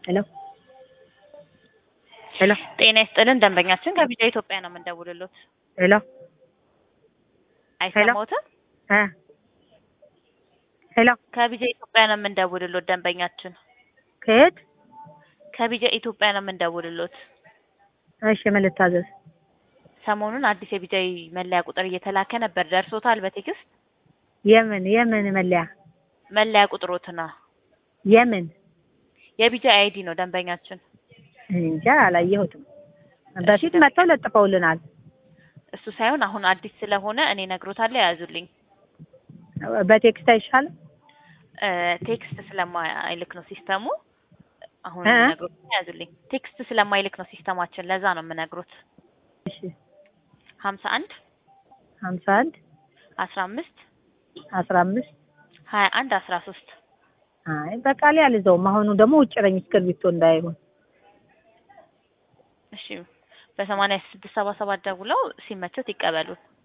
ሄሎ ሄሎ ጤና ይስጥልን ደንበኛችን ከቢጫ ኢትዮጵያ ነው የምንደውልሎት። ሄሎ አይሰማዎትም? እ ሄሎ ከቢጫ ኢትዮጵያ ነው የምንደውልሎት ደንበኛችን ከየት? ከቢጫ ኢትዮጵያ ነው የምንደውልሎት። እሺ ምን ልታዘዝ? ሰሞኑን አዲስ የቢጫ መለያ ቁጥር እየተላከ ነበር። ደርሶታል በቴክስት የምን የምን መለያ መለያ ቁጥሮትና የምን የቢጫ አይዲ ነው ደንበኛችን። እንጃ አላየሁትም። በፊት መጥተው ለጥፈውልናል። እሱ ሳይሆን አሁን አዲስ ስለሆነ እኔ ነግሮታለሁ ያዙልኝ። በቴክስት አይሻልም? እ ቴክስት ስለማይልክ ነው ሲስተሙ። አሁን እ? ነግሮት ያዙልኝ። ቴክስት ስለማይልክ ነው ሲስተማችን። ለዛ ነው የምነግሮት። እሺ ሀምሳ አንድ ሀምሳ አንድ አስራ አምስት አስራ አምስት ሀያ አንድ አስራ ሶስት አይ በቃሌ አልይዘውም። አሁኑ ደግሞ ውጭ ነኝ እስክርቢቶ እንዳይሆን። እሺ በሰማንያ ስድስት ሰባ ሰባት ደውለው ሲመቸት ይቀበሉን።